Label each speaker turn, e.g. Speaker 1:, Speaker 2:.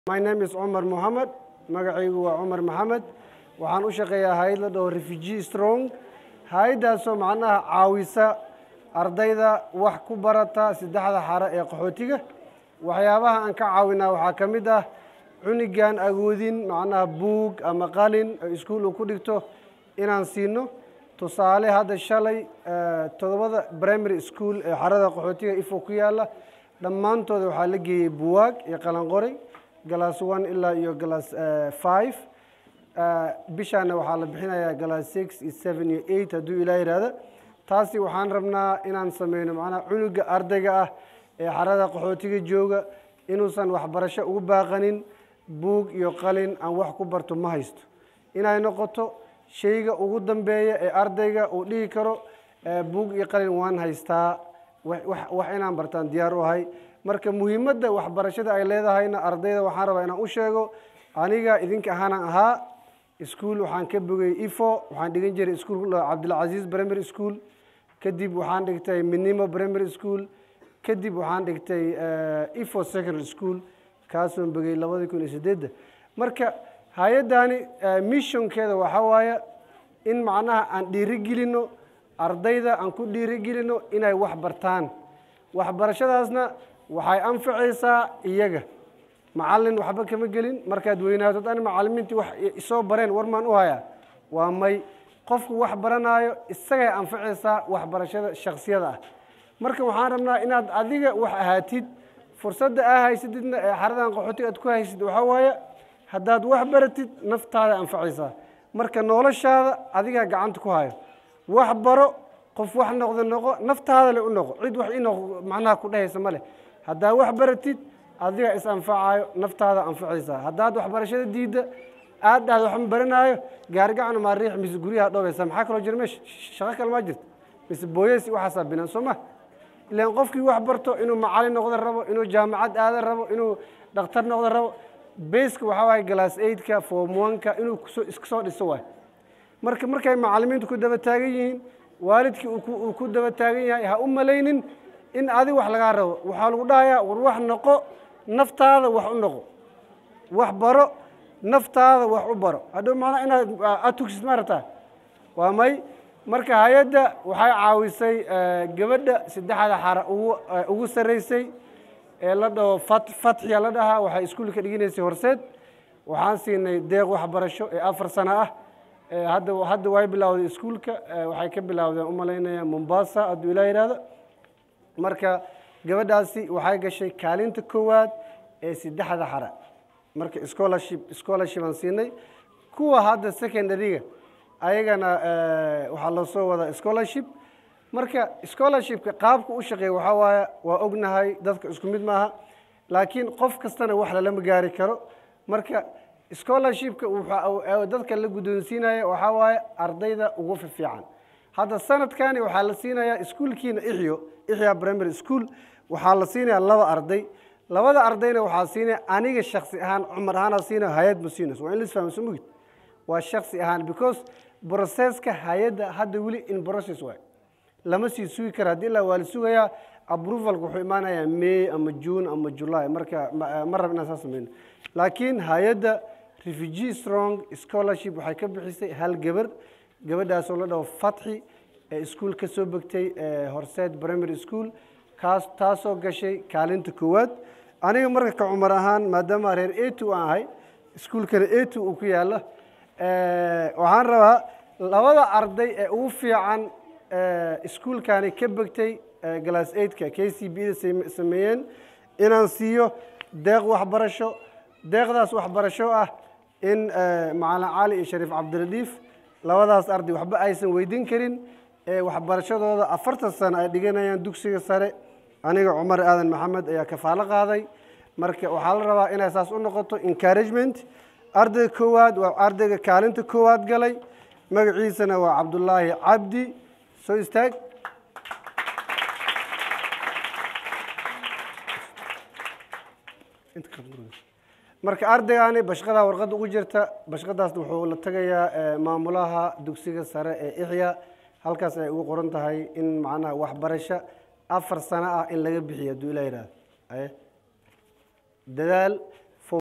Speaker 1: My name is Cumar Mohammed magacaygu waa Cumar Maxamed waxaan u shaqeeyaa hay'ad la dhaho Refugee Strong hay'adaasoo macnaha caawisa ardayda wax ku barata saddexda xare ee qaxootiga waxyaabaha aan ka caawinaa waxaa ka mid ah cunigaan agoodin macnaha buug ama qalin oo iskuul uu ku dhigto inaan siino tusaale hadda shalay eh, toddobada primary school ee xarada qaxootiga ifo ku yaala dhammaantooda waxaa la geeyey buwaag iyo qalanqoray galaas one ilaa iyo galaas eh, five Eh, bishaana waxaa la bixinayaa galaas six iyo seven iyo eight hadduu ilaa yidhaahdo taasi waxaan rabnaa inaan sameyno macnaha cunuga ardayga ah ee xarada qaxootiga jooga inuusan waxbarasho ugu baaqanin buug iyo qalin aan wax ku barto ma haysto inay noqoto shayga ugu dambeeya ee ardayga uu dhihi karo eh, buug iyo qalin waan haystaa wax wax- wax inaan bartaan diyaar u ahay marka muhiimadda waxbarashada ay leedahayna ardayda waxaan rabaa inaan u sheego aniga idinka ahaanan ahaa iskuul waxaan ka bogay ifo waxaan dhigan jiray iskuul cabdilcaziz primary school kadib waxaan dhigtay minimo primary school kadib waxaan dhigtay eh, ifo secondary school kaasoon bogay labadii kun iyo sideedda marka hay-addani eh, missionkeeda waxaa waaye in macnaha aan dhiirigelino ardayda aan ku dhiirigelino inay wax bartaan waxbarashadaasna waxay anfacaysaa iyaga macallin waxba kama gelin markaad weynaatod ani macallimiintii wax i- isoo bareen war maan u hayaa waa may qofku wax baranaayo isagay anfacaysaa waxbarashada shaksiyada ah marka waxaan rabnaa inaad adiga wax ahaatid fursadda aa haysatidna ee xaradan qaxootiga aad ku haysid waxaa waaye haddaad wax baratid naftaada anfacaysaa marka noloshaada adigaa gacanta ku hayo wax baro qof wax noqdo noqo naftaada le u noqo cid wax inoq macnaha ku dhehaysa ma leh haddaa wax baratid adiga is anfacayo naftaada anfacaysaa haddaad waxbarashada diidda aad dhahdo wax ma baranaayo gaarigacana maa riix mise guryaha dhoobaysa maxaa kaloo jira meesha shaqo kale maa jirto mise booyesi waxaasaa binaan soo ma ilaan qofkii wax barto inuu macallin noqdo rabo inuu jaamacad aada rabo inuu dhakhtar noqdo rabo beska waxaa waaye galaas eidka form one-ka inuu kusoo iska soo dhiso waay marka markay macallimiintu ku daba taagan yihiin waalidkii uu ku- uu ku daba taagan yahay ha u malaynin in adi wax lagaa rabo waxaa lagu dhahayaa war wax noqo naftaada wax u noqo wax baro naftaada wax u baro hadhow macnaa inaad aad tugsid ma rabtaa waa may marka hay-adda waxay caawisay eh, gabadha saddexda xara ugu eh, ugu sarreysay ee la dhaho fat fatxiya la dhahaa waxay iskuulka dhiginaysay horseed waxaan siinay deeq waxbarasho ee afar sano ah Eh, hadda hadda way bilowday iskuulka eh, waxay ka bilowdeen u malaynaya mombasa hadduu ilaa yidhaahdo marka gabadhaasi waxay gashay kaalinta koowaad ee saddexda xara marka scholarship scholarship aan siinay kuwa hadda secondaryga ayagana eh, waxaa loo soo wadaa scholarship marka scholarshipka qaabka u shaqeeya waxaa waaye waa ognahay dadka isku mid maaha laakiin qof kastana wax lalama gaari karo marka scholarshipka waxa uu- ee dadka la guddoonsiinaya waxaa waaye ardayda ugu fiican hadda sanadkani waxaa la siinayaa iskuulkiina ixyo ixya primary school waxaa la siinayaa laba arday labada ardayna waxaa siinaya aniga shaksi ahaan cumar ahaanaa siinaya hay-ad ma siinayso waa in lis fahmo soo mugid waa shaksi ahaan because processka hay-adda hadda weli in process waay lama sii sugi kara haddii ilaa waa la sugayaa approvalka wuxuu imaanayaa may ama june ama july marka ma ma rab inaan saas sameyno laakiin hay-adda refugee strong scholarship waxay ka bixisay hal gabar gabadhaasoo la dhaho fatxi ee iskuul ka soo begtay ee horseed primary school kaas taasoo gashay kaalinta koowaad aniga marka ka cumar ahaan maadaama reer a two aan ahay iskuulkana a two uu ku yaalo eh, waxaan rabaa labada arday ee ugu fiican eh, iskuulkani ka begtay eh, glass eigtka k c b da same- sameeyeen inaan siiyo deeq waxbarasho deeqdaas waxbarasho ah in eh, macalin cali iyo shariif cabdiradiif labadaas arday waxba aysan weydiin karin ee waxbarashadooda afartan sano ay dhiganayaan dugsiga sare aniga cumar aadan maxamed ayaa kafaalo qaaday marka waxaa la rabaa inay saas u noqoto encouragement ardayga koowaad waa ardayga kaalinta koowaad galay magaciisana waa cabdulaahi cabdi soo istaag Inta ka fudud. marka ardaygaani bashqadaa warqadda ugu jirta bashqadaasna wuxuu la tagayaa eh, maamulaha dugsiga sare ee ixya halkaas ay ugu qoran tahay in macnaha waxbarasho afar sano ah in laga bixiyo hadduu ilaa yidhaahdo Aye. dadaal